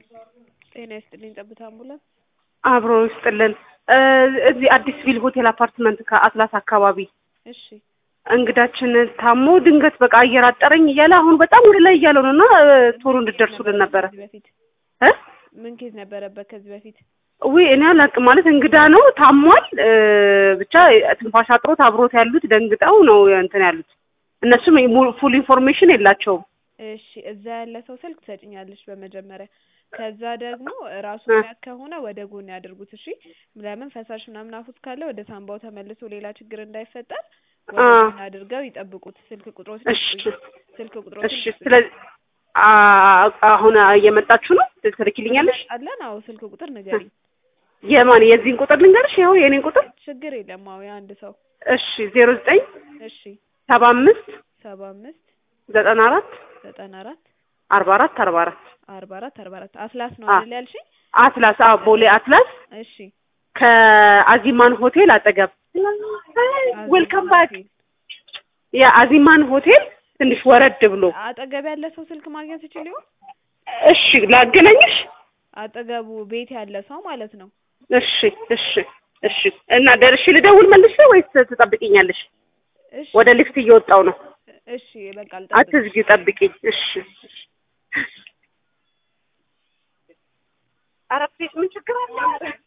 ጤና ይስጥልኝ ጠብታ አምቡላንስ አብሮ ይስጥልን። እዚህ አዲስ ቪል ሆቴል አፓርትመንት ከአትላስ አካባቢ እሺ እንግዳችን ታሞ ድንገት በቃ አየር አጠረኝ እያለ አሁን በጣም ወደ ላይ እያለው ነው እና ቶሎ እንድደርሱልን ነበረ ከዚህ በፊት እ ምን ኬዝ ነበረበት ከዚህ በፊት ውይ እኔ አላውቅም ማለት እንግዳ ነው ታሟል ብቻ ትንፋሽ አጥሮት አብሮት ያሉት ደንግጠው ነው እንትን ያሉት እነሱም ፉል ኢንፎርሜሽን የላቸውም እሺ እዛ ያለ ሰው ስልክ ትሰጭኛለሽ በመጀመሪያ ከዛ ደግሞ ራሱ እ ሚያክ ከሆነ ወደ ጎን ያድርጉት እሺ ለምን ፈሳሽ ምናምን አፉት ካለ ወደ ሳምባው ተመልሶ ሌላ ችግር እንዳይፈጠር ወደ አ ጎን አድርገው ይጠብቁት ስልክ ቁጥሮትን እሺ ይስጡኝ ስልክ ቁጥሮትን እሺ ይስጡኝ ስለዚህ አ- አሁን እየመጣችሁ ነው ትልኪልኛለሽ እንመጣለን አዎ ስልክ ቁጥር ንገሪኝ የማን የዚህን ቁጥር ልንገርሽ ይኸው የኔን ቁጥር ችግር የለም አዎ የአንድ ሰው እሺ ዜሮ ዘጠኝ እሺ ሰባ አምስት ሰባ አምስት ዘጠና አራት ዘጠና አራት አርባ አራት አርባ አራት አርባ አራት አርባ አራት አትላስ ነው አ አይደል ያልሽኝ አትላስ አዎ ቦሌ አትላስ እሺ ከአዚማን ሆቴል አጠገብ ዌልካም ባክ ሆቴል የአዚማን ሆቴል ትንሽ ወረድ ብሎ አጠገብ ያለ ሰው ስልክ ማግኘት ይችል ይሆን እሺ ላገናኝሽ አጠገቡ ቤት ያለ ሰው ማለት ነው እሺ እሺ እሺ እና ደርሼ ልደውል መልሼ ወይስ ትጠብቂኛለሽ እሺ ወደ ሊፍት እየወጣው ነው እሺ በቃ ልጠብቅ አትዝጊ ጠብቂኝ እሺ ኧረ ፕሊዝ ምን ችግር አለ